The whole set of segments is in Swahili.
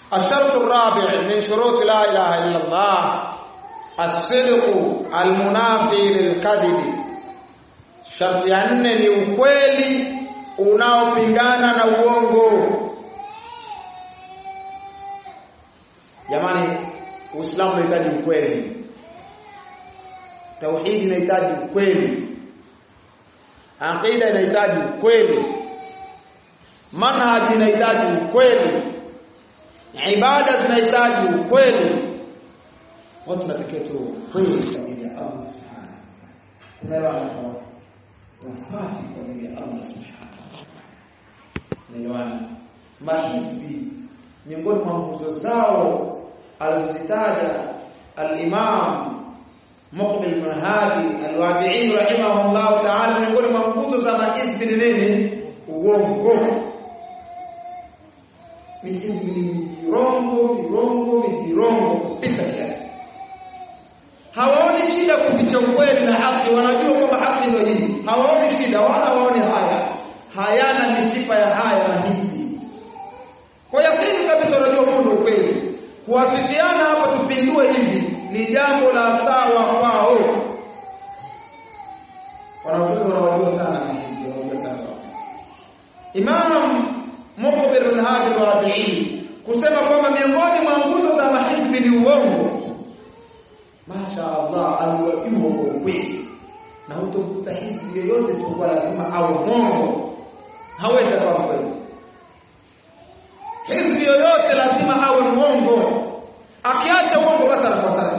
الشرط الرابع من شروط لا اله الا الله الصدق المنافي للكذب sharti ya nne ni ukweli unaopingana na uongo jamani uislamu unahitaji ukweli tauhidi inahitaji ukweli aqida inahitaji ukweli manhaji inahitaji ukweli ibada zinahitaji ukweli watu tunatakiwa tu ukweli kwa ajili ya Allah subhanahu tunaelewana wasafi kwa ajili ya Allah subhanahu tunaelewana mahizbi miongoni mwa nguzo zao alizozitaja al-Imam Muqbil bin Hadi al-Wadi'i rahimahullah ta'ala miongoni mwa nguzo za mahizbi ni nini uongo mahizbi ni virongo virongo virongo kupita kiasi hawaoni shida kuficha ukweli na haki wanajua kwamba haki ndio hii hawaoni shida wala hawaoni haya hayana mishipa ya haya mahizbi kwa yakini kabisa unajua huu ndio ukweli kuwafikiana hapa tupindue hivi ni jambo la sawa kwao wanafunzi wanawajua sana mahizbi wanajua sana Imam Muqbil bin Hadi al-Wadi'i kusema kwamba miongoni mwa nguzo za mahizbi ni uongo Masha Allah aliwajua kwa ukweli na hutomkuta hizbi yoyote isipokuwa lazima awe mwongo hawezi kuwa mkweli hizbi yoyote lazima awe mwongo akiacha uongo basi anakuwa safi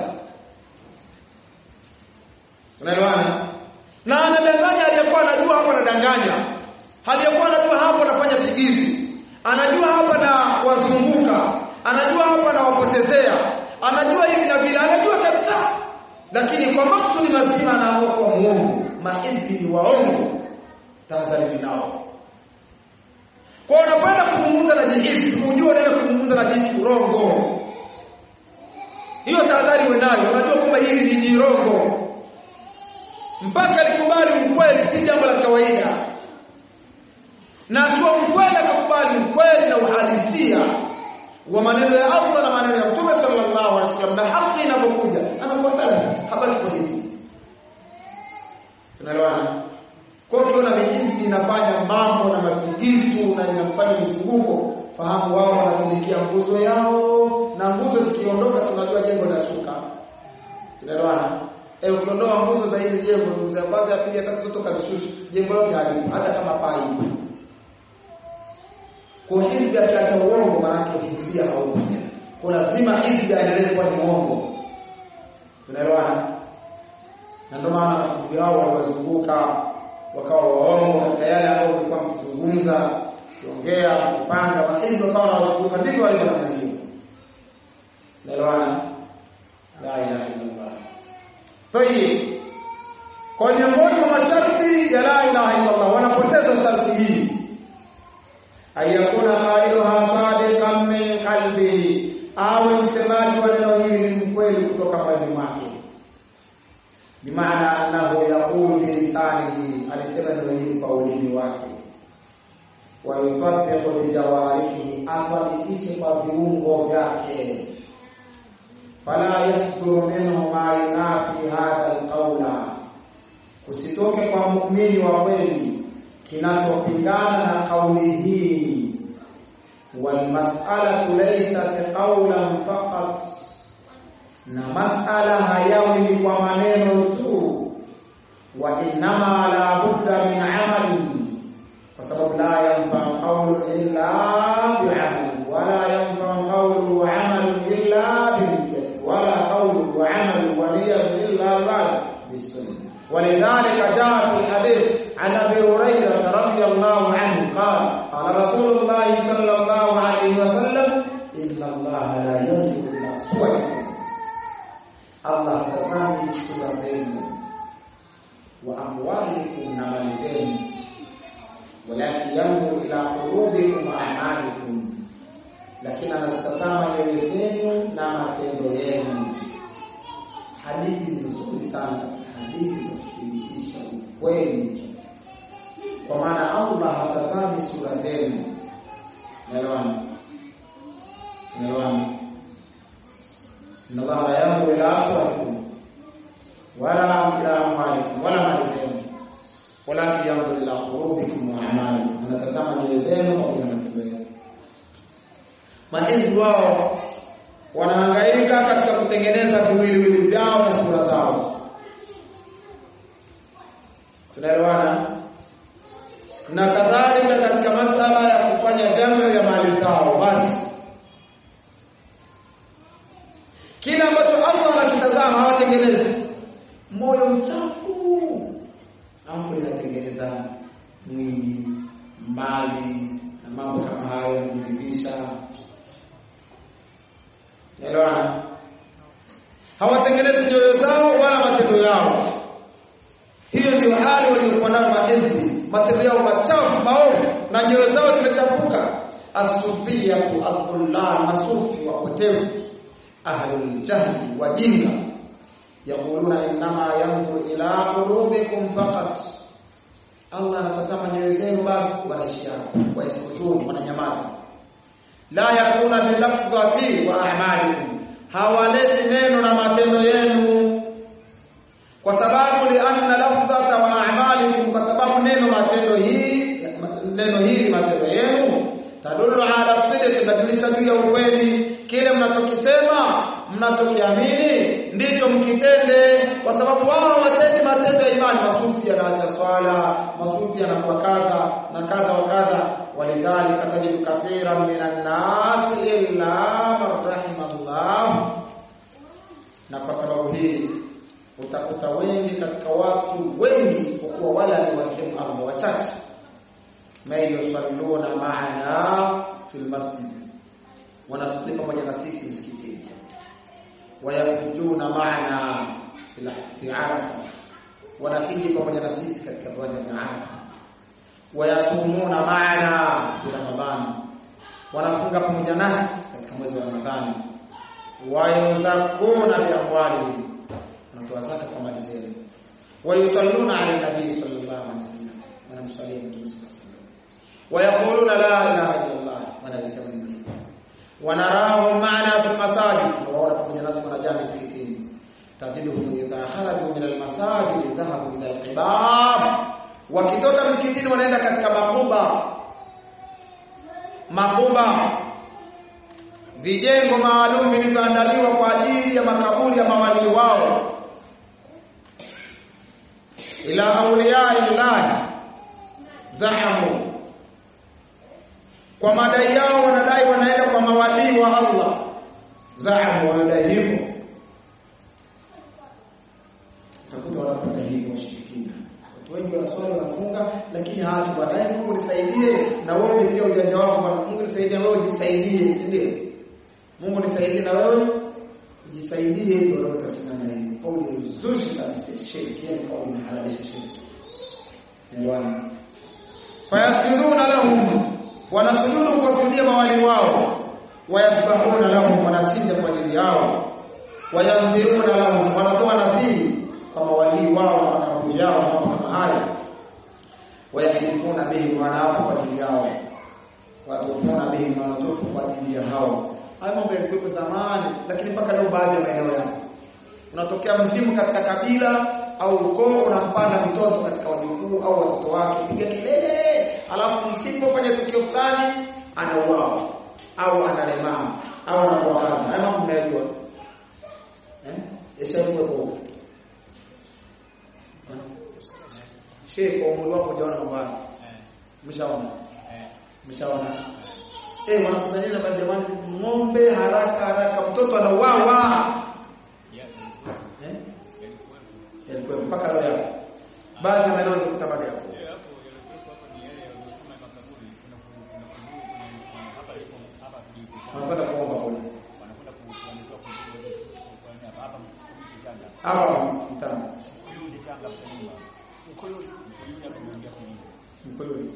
unaelewana na anadanganya aliyekuwa anajua hapo anadanganya aliyekuwa anajua hapo anafanya figizi anajua hapa na wazunguka anajua hapa na wapotezea anajua hivi na vile anajua kabisa lakini kwa maksudi mazima anaamua kuwa muongo mahizbi ni waongo tahadhari nao kwa unapenda kuzungumza na jihizbi ujue unaenda kuzungumza na jihizbi urongo hiyo tahadhari uwe nayo unajua kwamba hili ni jirongo mpaka likubali ukweli si jambo la kawaida na akiwa mkweli akakubali ukweli na uhalisia wa maneno ya Allah na maneno ya Mtume sallallahu alaihi wasallam na haki inapokuja anakuwa salafi habari kwa hizi tunaelewana kwa ukiona mijizi inafanya mambo na mapigisu na inafanya mizunguko fahamu wao wanatumikia nguzo yao na nguzo zikiondoka tunajua jengo linashuka tunaelewana eh ukiondoa nguzo za hili jengo nguzo ya kwanza ya pili ya tatu zote kazishusha jengo lote halipo hata kama paa ipo kwa hizbi akiacha uongo maana hizbia haupo kwa lazima hizbi aendelee kuwa ni muongo tunaelewana na ndio maana hizbi hao waliwazunguka wakawa waongo katika yale ambayo walikuwa mkizungumza kiongea kupanga mahizbi wakawa wanawazunguka ndivyo walivyo namna hiyo tunaelewana la ilaha illallah tayib kwa miongoni mwa masharti ya la ilaha illallah wanapoteza sharti hii ayakuna qailuha sadiqan min qalbi au msemaji wa neno hili ni mkweli kutoka moyoni mwake bimaana annahu yaqulu bilisanihi alisema neno hili kwa ulimi wake wa yutabbiqu bijawarihi athabitishe kwa viungo vyake fala yasduru minhu ma yunafi hadha alqawla kusitoke kwa muumini wa kweli kinachopingana na kauli hii walmas'alatu laysat qawlan faqat na mas'ala hayawi kwa maneno tu wa innama la budda min amali kwa sababu la yanfa qawlu illa bi'amal wala yanfa qawlu wa amal illa bil wala qawlu wa amal wa niyyah illa bis-sunnah ولذلك جاء في الحديث عن ابي هريره رضي الله عنه قال قال رسول الله صلى الله عليه وسلم ان الله لا ينظر الى صوركم الله تسامي sura zenu wa amwalikum na mali zenu walakin yanzur ila qulubikum wa a'malikum lakini anatazama nyoyo zenu na matendo yenu hadithi nzuri sana hadithi za kuthibitisha ukweli kwa maana Allah hatazami sura zenu naelewana Unaelewana? Inna Allah la yanzuru ila aswarikum wala ila amwalikum wala mali zenu walakin yanzuru ila qulubikum wa a'malikum, anatazama nyoyo zenu pamoja na matendo yenu. Mahizbi wao wanahangaika katika kutengeneza viwiliwili vyao na sura zao. Tunaelewana? Na kadhalika katika masala ya kufanya jambo ya mali zao, basi kile ambacho Allah anakitazama hawatengenezi moyo mchafu, alafu inatengeneza mwili, mali na mambo kama hayo ya kujiridhisha. Elewana? Hawatengenezi nyoyo zao wala matendo yao. Hiyo ndio hali waliokuwa nayo mahizbi, matendo yao machafu maovu na nyoyo zao zimechafuka. Asufiyatu alqullal, masufi wapotevu, ahlul jahli, wajinga, yaquluna innama yanzuru ila qulubikum faqat, Allah anatazama nyoyo zenu basi, wanaishia waisukutuni, wananyamaza la yakuna bilafdhati wa a'malikum, hawaleti neno na matendo yenu, kwa sababu lianna lafdhata wa a'malikum, kwa sababu neno matendo hii neno hili matendo yenu tadullu ala sidqi, tunajulisha juu ya ukweli. Kile mnachokisema mnachokiamini ndicho mkitende, kwa sababu wao hawatendi matendo ya imani. Masufi yanaacha swala, masufi yanakuwa kadha na kadha wa kadha walidhalika tajidu kathiran minan nasi illa man rahimallah. Na kwa sababu hii utakuta wengi katika watu wengi isipokuwa wale aliwarehemu Allah wachache, man yusalluna ma'ana fil masjid, wanasali pamoja na sisi msikitini, wayafujuna ma'ana fi Arafa, wanahiji pamoja na sisi katika viwanja vya Arafa wayasumuna maana fi Ramadhani, wanafunga pamoja nasi katika mwezi wa Ramadhani. Wayuzakuna bi amwalihim, wanatoa zaka kwa mali zao. Wayusalluna ala nabii sallallahu alaihi wasallam, wanamsalia Mtume sallallahu alaihi wasallam. Wayaquluna la ilaha illa Allah, wanalisema neno hili. Wanarahum maana fi masajid, waona pamoja nasi wanajaa misikitini. Tajiduhum idha kharaju min almasajid dhahabu ila alqibab wakitoka msikitini wanaenda katika makuba makuba vijengo maalum vilivyoandaliwa kwa ajili ya makaburi ya mawalii wao ila auliya illahi zahamu kwa madai yao wanadai wanaenda kwa mawalii wa Allah zahamu wanadai hivyo utakuta wanapenda hivyo washirikina Watu wengi wanaswali wanafunga, lakini hawaachi baadaye, Mungu nisaidie, na wewe ndio ujanja wako bwana. Mungu nisaidie, wewe ujisaidie, si ndio? Mungu nisaidie, na wewe ujisaidie, ndio roho itasimama hivi. Kauli uzushi kabisa, shirki, yani kauli inahalalisha shirki. Elewana. Fayasjuduna lahum, wanasujudu kuwasujudia mawali wao, wayadhbahuna lahum, wanachinja kwa ajili yao, wayandhiruna lahum, wanatoa nadhiri kwa mawalii wao na makaburi yao na mambo kama hayo wayahilifuna bihi wanaapa kwa ajili yao watufuna bihi wanatufu kwa ajili ya hao hayo mambo yalikuwepo zamani lakini mpaka leo baadhi ya maeneo yao unatokea mzimu katika kabila au ukoo unampanda mtoto katika wajukuu au watoto wake piga kelele alafu msipofanya tukio fulani anauawa au analemaa au anakuwa kadha hayo mambo mnayajua eh yashakuwepo Sheikh kwa umri wako hujaona mambo haya. Mshaona? Mshaona? Eh, wanakusanyana na baadhi ya watu ng'ombe haraka haraka mtoto anauawa. Eh? Yalikuwa mpaka leo yapo. Baadhi ya maeneo yanakuta bado yapo. Wanakwenda kuomba kule. Hapa mtano. Mkoyoni.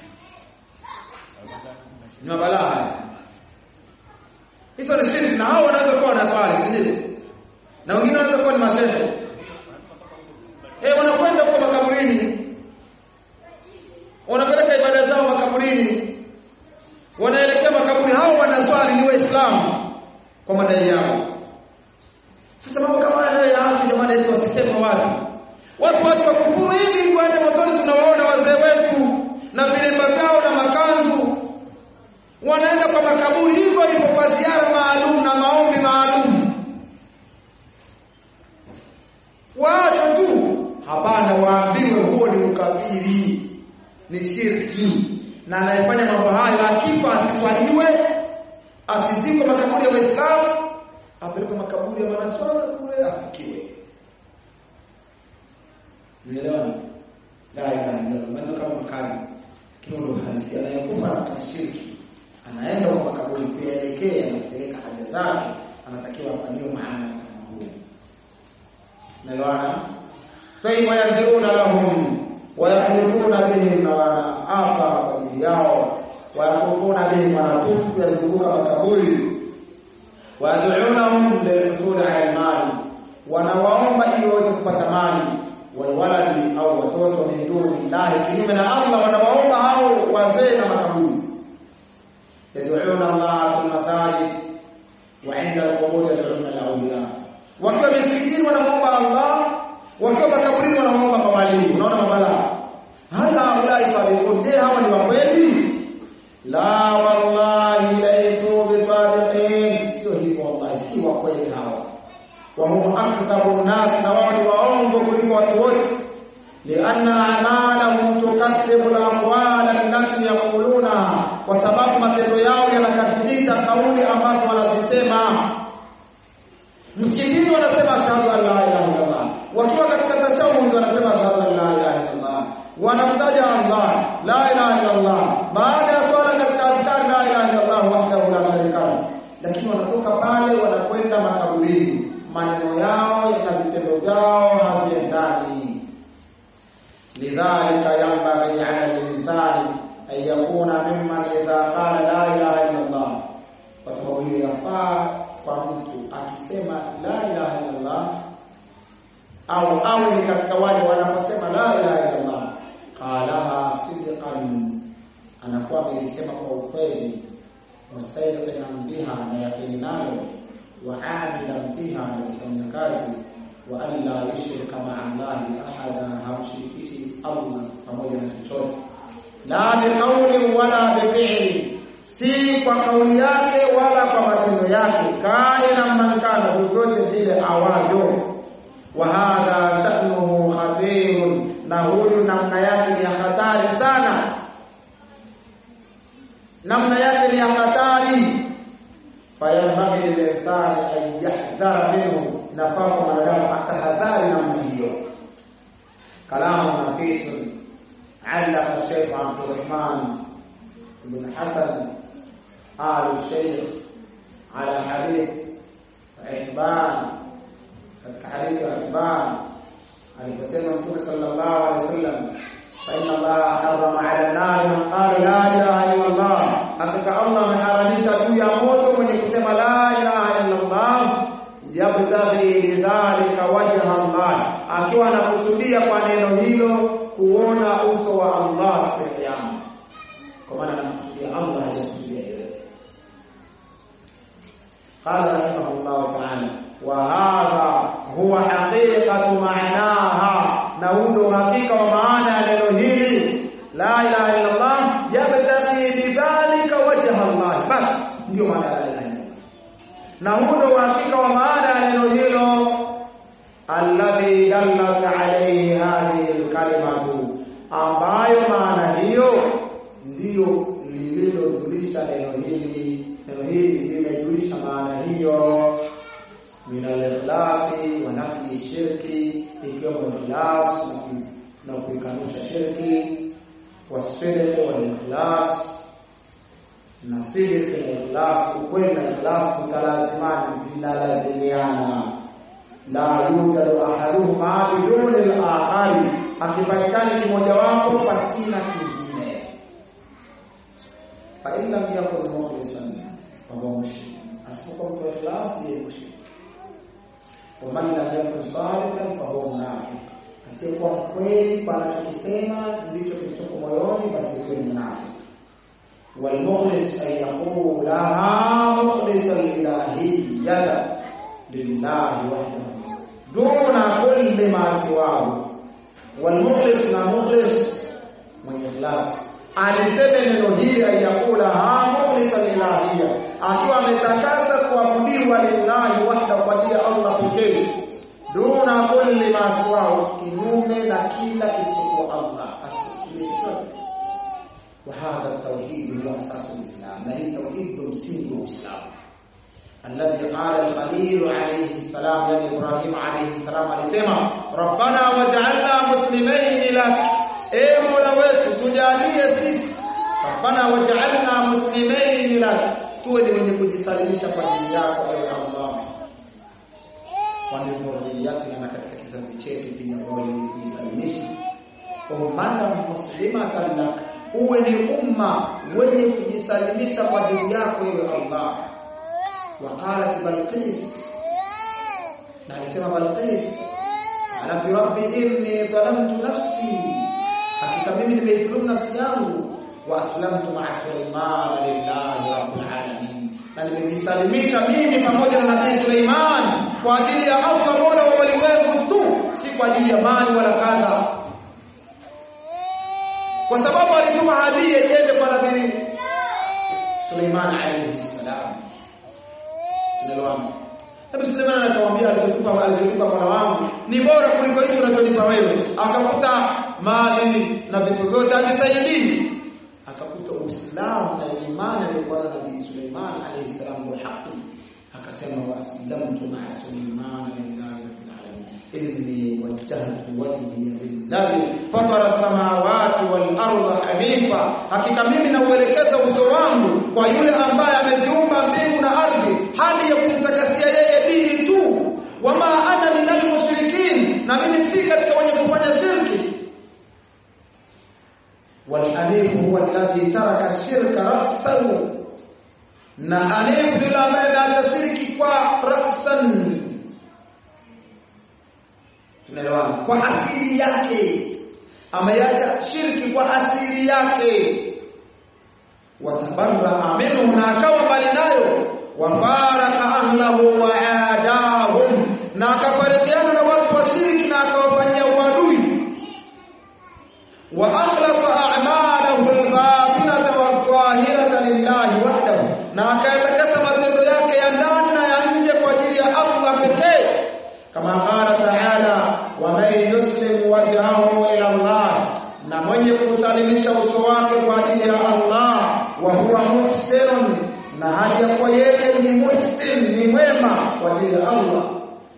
Ni mabalaa haya. Hizo ni shirki na hao wanaweza kuwa na swali, si ndio? Na wengine wanaweza kuwa ni mashehe. Eh, wanakwenda kwa makaburini. Wanapeleka ibada zao makaburini. Wanaelekea makaburi hao wanaswali ni Waislamu. kwa madai yao sasa mambo kama haya ya afya jamani eti wasiseme watu watu wache wakufuru hivi kwenda motoni tunawaona wazee wetu na vilemba vyao na makanzu wanaenda kwa makaburi hivyo hivyo kwa ziara maalum na maombi maalum waache tu hapana waambiwe huo ni ukafiri ni shirki na anayefanya mambo hayo akifa asiswaliwe asizikwe makaburi ya waislamu apelekwe makaburi ya manaswara kule afikiwe Umeelewana? La ilaha illallah. Maneno kama makali. Kile ndo halisi anayekufa anafanya shirki. Anaenda kwa makaburi kuelekea na kupeleka haja zake, anatakiwa afanyiwe maana kama huyo. Umeelewana? Sai wayadhuruna lahum wa yahlifuna bihim na wanaapa kwa ajili yao wayakufuna bihim wanatufu yazunguka makaburi wayad'unahum lilhusuli ala almali wanawaomba ili waweze kupata mali walwaladi au watoto min duni llahi kinyume na Allah wanawaomba hao wazee na makaburi yad'una Allah fil masajid wa 'inda al-qubur yad'una al-awliya wakiwa misikitini wanamuomba Allah wakiwa makaburini wanamuomba mawali unaona mabala hata ulai sabiqun je hawa ni wakweli la wallahi laysu bisadiqin sio hivyo wallahi si wakweli hawa وهم أكثر الناس نوعي وأنظر كل وتوت لأن أعمالهم تكذب الأقوال التي يقولونها وسبب matendo yao yanakadhibisha kauli ambazo wanazisema msikitini wanasema ashhadu an la ilaha illallah wakiwa katika tashahud wanasema ashhadu an la ilaha illallah wanamtaja Allah la ilaha illallah baada ya swala katika adhkar la ilaha illallah wahdahu la sharika lahu lakini wanatoka pale wanakwenda makaburini maneno yao na vitendo vyao haviendani lidhalika yanbaghi ala linsani an yakuna mimman idha qala la ilaha illa Allah kwa sababu hiyo yafaa kwa mtu akisema la ilaha illa Allah au au ni katika wale wanaposema la ilaha illa Allah qalaha sidqan anakuwa amelisema kwa ukweli mustaiqinan biha na yaqini nayo وعاملا بها لكفanya kazi wa alla yushrika ma'a Allahi ahada hamshirikishi Allah pamoja na chochote la biqauli wala bifi'li si kwa kauli yake wala kwa matendo yake kaina mnankana vyovyote vile awavyo wa hadha sha'nuhu khatirun na huyu namna yake ni hatari sana namna yake ni hatari fayambaghi linsani an yahdhara minhu nafaa kwa mwanadamu atahadhari namna hiyo kalamu nafisun علق الشيخ عبد الرحمن بن حسن آل الشيخ على حديث عتبان katika hadithi ya Ibn aliposema Mtume sallallahu alaihi wasallam fa inna Allah harrama 'ala an-nar man qala la ilaha illa Allah hakika Allah ameharamisha juu ya moto mwenye kusema la ilaha illa Allah yabtaghi bidhalika wajha Allah akiwa anakusudia kwa neno hilo kuona uso wa Allah siku ya kiyama kwa maana anakusudia Allah hajakusudia yeye قال رحمه الله تعالى وهذا هو حقيقة معناها نقول حقيقة ومعنى neno hili la ilaha illa Allah yabtaghi bidhalika wajha Allah bas ndio maana la ilaha illa na huo hakika wa maana ya neno hilo alladhi dallat alayhi hadhihi alkalimatu ambayo maana hiyo ndiyo lililojulisha neno hili neno hili limejulisha maana hiyo min al-ikhlasi wa nafi shirki ikiwemo ikhlas na kuikanusha shirki wasidq wal ikhlas na sidq na ikhlas ukweli na ikhlas mutalazimani vinalazimiana la yujadu ahaduhuma biduni al-akhari akipatikana kimoja wapo pasina kingine fa illa yakun mukhlisan fa huwa mushrik asipokuwa mtu wa ikhlas yeye mushrik ومن لم يكن صادقا فهو منافق asiyekuwa kweli kwa anachokisema ndicho kilichoko moyoni basi huyo ni mnafiki والمخلص أن يقولها مخلصا الإلهية لله وحده دون كل ما سواه والمخلص na mukhlis mwenye ikhlas aliseme neno hili ayakula ha mukhlisan ilahia akiwa ametakasa kuabudiwa lillahi wahda kwa ajili ya Allah pekee duna kulli ma siwahu kinyume na kila isipokuwa Allah asikusudia chochote وهذا التوحيد هو اساس الاسلام لا هي توحيد مسلم الاسلام الذي قال الخليل عليه السلام يعني ابراهيم عليه السلام alisema ربنا وجعلنا مسلمين لك اي مولا wetu tujalie sisi ربنا وجعلنا مسلمين لك tuwe ni wenye kujisalimisha kwa ajili yako ewe Allah kwa dhurriyatina na katika kizazi chetu pia wale kujisalimisha ummatan muslimatan lak uwe ni umma wenye kujisalimisha kwa dini yako ewe Allah waqalat balqis na alisema balqis anati rabbi inni dhalamtu nafsi hakika mimi nimeidhulumu nafsi yangu wa aslamtu ma'a sulaiman lillahi rabbil alamin na nimejisalimisha mimi pamoja na nabii Suleiman kwa ajili ya Allah mola wa walimwengu tu si kwa ajili ya mali wala kadha kwa sababu alituma hadia iende kwa nabii Suleiman alayhi salam tunaelewana Nabii Suleiman anakamwambia alichokupa alichokupa Mola wangu ni bora kuliko hicho unachonipa wewe akakuta mali na vitu vyote avisaidii akakuta Uislamu na imani aliyokuwa na Nabii Suleiman alayhi salam wa haki akasema waslamtu ma'a Suleiman lillahi rabbil alamin inni wajjahtu wajhi lilladhi fatara samawati wal arda hanifa hakika mimi nauelekeza uso wangu kwa yule ambaye ameziumba mbingu na ardhi hali ya kumtakasia yeye dini tu wama ana minal mushrikin na mimi si katika wenye kufanya shirki والحنيف هو الذي ترك الشرك رأسا na hanif yule ambaye ameacha shirki kwa rasan tunaelewana kwa asili yake ameacha shirki kwa asili yake watabarra minhu na akawa mbali nayo wafaraka ahlahu wa adahum na akaparikiana na watu wa shirki na akawafanyia uadui wa akhlasa a'malahu al-batinata wadh-dhahirata lillahi wahdahu na akayatakasa matendo yake ya ndani na ya nje kwa ajili ya Allah pekee kama qala ta'ala wa man yuslim wajhahu ila Allah na mwenye kusalimisha uso wake kwa ajili ya Allah wa huwa muhsin na hali ya kuwa yeye ni muhsin ni mwema kwa ajili ya Allah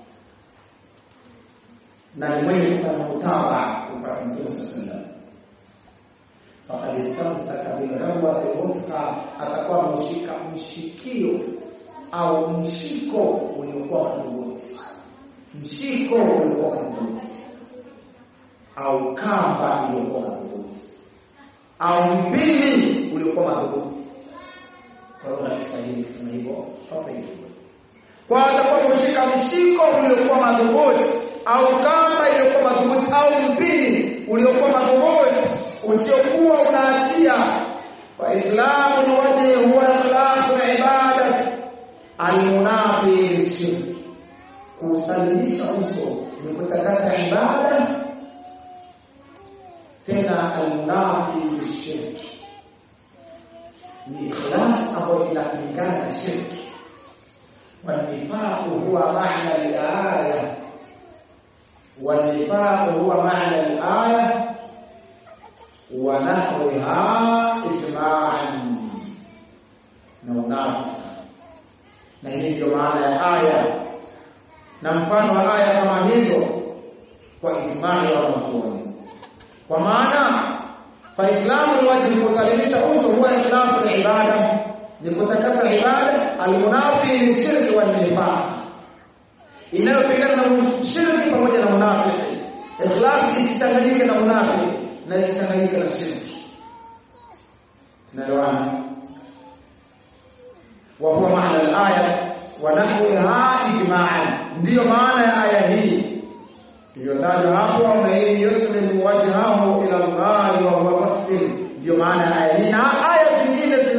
na ni mwenye kufanya utaba kwa Mtume sallallahu faqad istamsaka bil urwati al atakuwa ameshika mshikio au mshiko uliokuwa madhubuti mshiko uliokuwa madhubuti au kamba iliyokuwa madhubuti au mpini uliokuwa madhubuti kwa hiyo na Kiswahili kusema hivyo hapa hivyo kwa atakuwa ameshika mshiko uliokuwa madhubuti au kamba iliyokuwa madhubuti au mpini uliokuwa madhubuti usiokuwa unaachia wa islamu wajhi huwa ikhlasu ibadat almunafi lishirk kusalimisha uso ni kutakasa ibada tena almunafi lishirk ni ikhlas ambayo inapingana na shirki والنفاق هو معنى الآية والنفاق هو معنى الآية ونحوها إجماعا نونافق na hii ndio maana ya aya na mfano wa aya kama hizo kwa ijmani ya wanazuoni kwa maana faislamu ni wajibu kusalimisha uso huwa ikhlasu ibada ni kutakasa ibada almunafi ni shirki wa nifaq inayopingana na shirki pamoja na munafiki ikhlas isichanganyike na munafiki na isichanganyike na shirki tunaelewana wa huwa maana al-aya wa nahwiha ijma'an ndiyo maana ya aya hii iliyotajwa hapo man yuslimu wajhahu ila Allah wa huwa muhsin ndiyo maana ya aya hii na aya zingine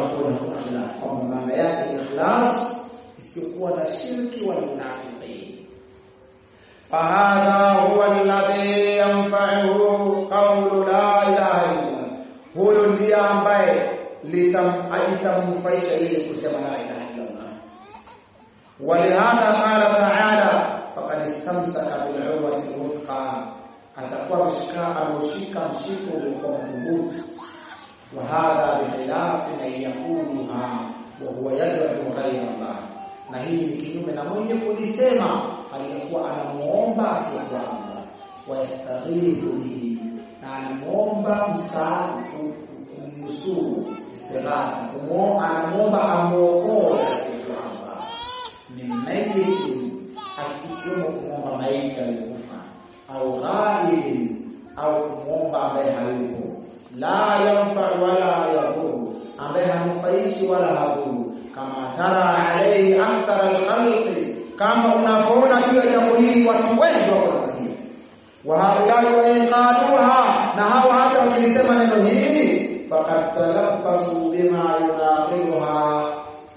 wanachuoni hakuna khilaf kwamba maana yake ni ikhlas isiyokuwa na shirki wala unafiki fahadha huwa alladhi yanfa'uhu qawlu la ilaha illa huyo ndiye ambaye litamnufaisha yeye kusema la ilaha illa Allah ولهذا قال تعالى فقد استمسك بالعروة الوثقى atakuwa mshika ameshika mshiko uliokuwa madhubuti wa hadha bikhilafi man yaquluha wa huwa yad'u ghayra Allah na hii ni kinyume na mwenye kulisema aliyekuwa anamuomba asiyekuwa Allah wa yastaghithu bihi na anamuomba msaada kumnusuru istighatha kumuomba anamuomba amuokoe asiyekuwa Allah min mayyiti akikiwemo kumwomba maiti aliyekufa au ghaib au kumwomba ambaye hayupo la yanfa wala yadhuru ambaye hanufaishi wala hadhuru kama tara alayhi akthar alkhalqi kama unavyoona juu ya jambo hili watu wengi wako nafasi wa haulai wainqaduha na hawa hata wakilisema neno hili faqad talabbasu bima yunaqiluha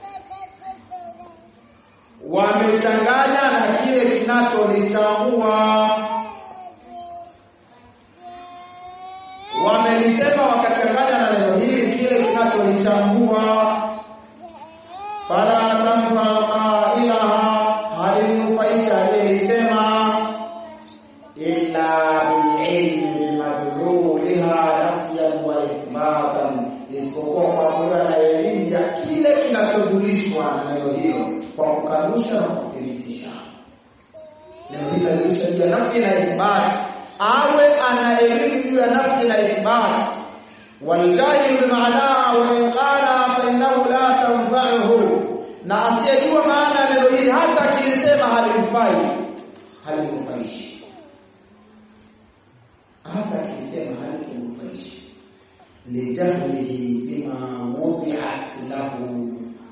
wamechanganya na kile kinacholichambua wamelisema wakachanganya na neno hili kile kinacholichambua fala tamfa qailaha halinufaisha aliyelisema illa bililmi bimadluliha nafyan wa ithbatan isipokuwa kwa kuwa na elimu ya kile kinachojulishwa na neno hilo kwa kukanusha na kuthibitisha neno hili linajulisha juu ya nafsi na ithbati awe ana elimu juu ya nafsi na ithbat waljahil bimaana wa in qala fa innahu la tanfa'uhu na asiyejua maana ya neno hili hata akilisema halimfai halimfaishi hata akilisema halitumfaishi lijahlihi bima wudi'at lahu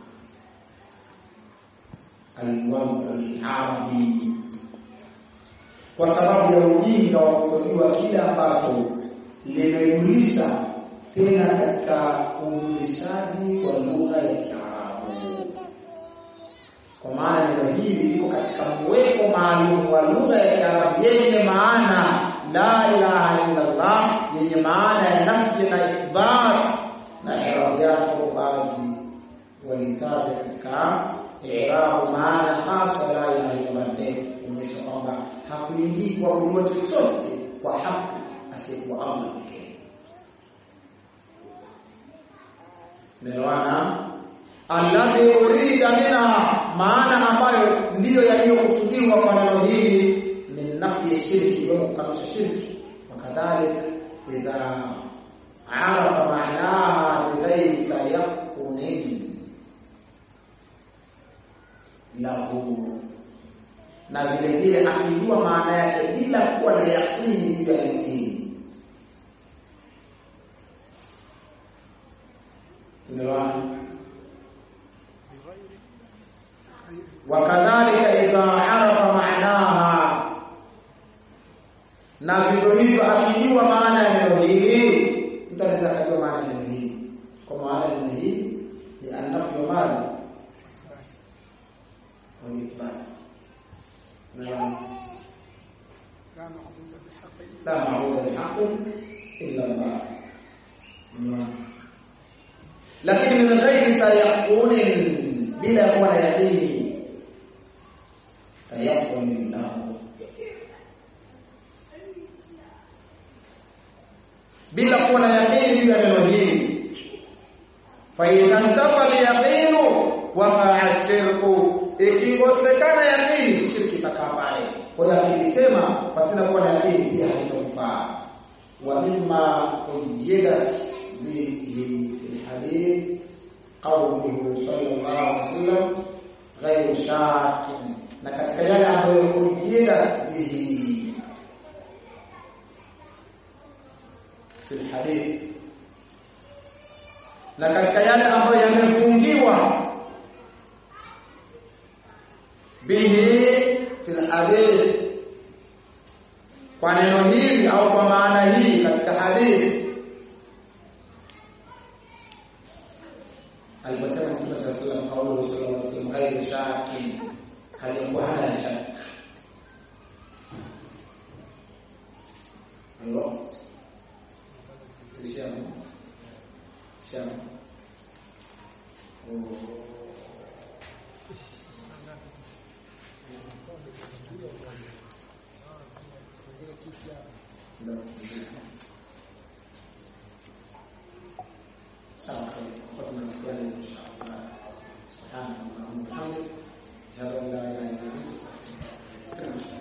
alwadu al-arabi kwa sababu ya ujinga wa kujua kile ambacho limejulisha tena katika ujulishaji wa lugha ya Kiarabu. Kwa maana neno hili liko katika mweko maalum wa lugha ya Kiarabu yenye maana la ilaha illa Allah, yenye maana ya nafi na ithbat, na irabu yake baadhi walitaja katika irabu maana hasa la ilaha illa Allah kuonyesha kwamba hakuingii kwa kujua chochote kwa haki asiyekuwa Allah pekee. Nelewana? Alladhi urida minha, maana ambayo ndiyo yaliyokusudiwa kwa neno hili ni nafi shirki, iwemo kukanusha shirki. Wakadhalik idha arafa maanaha bighairi tayaqunin lahu na vile vile akijua maana yake bila kuwa na yakini juu ya neno hili. Tumeelewana? Wakadhalika idha arafa maanaha, na vivyo hivyo akijua maana ya neno hili, mtu anaweza akajua maana ya neno hili. Kwa maana ya neno hili ni annafu mali wa ithbati لا معبود بحق إلا الله lakini min ghairi tayaqunin bila kuwa na yaqini tayaqunin lahu bila kuwa na yaqini juu ya neno hili fa idha intafa al-yaqinu waqa'a shirku ikikosekana yaqini shirki itakaa pale kwa hiyo akilisema pasina kuwa na yaqini pia haitomfaa wa mimma uyidat bihi fi hadith qawluhu sallallahu alaihi wasallam ghayru shakin na katika yale ambayo uyidat bihi fi hadith na katika yale ambayo yamefungiwa bihi fil hadith kwa neno hili au kwa maana hii katika hadithi aliposema Mtume sallallahu alaihi wasallam kaulu sallallahu alaihi wasallam ghairu shakin halikuwa hana shaka Allah Syam Syam Oh Sawa, kwa tunafikia inshallah. Subhanallah wa bihamdihi. Jalla la ilaha illa anta.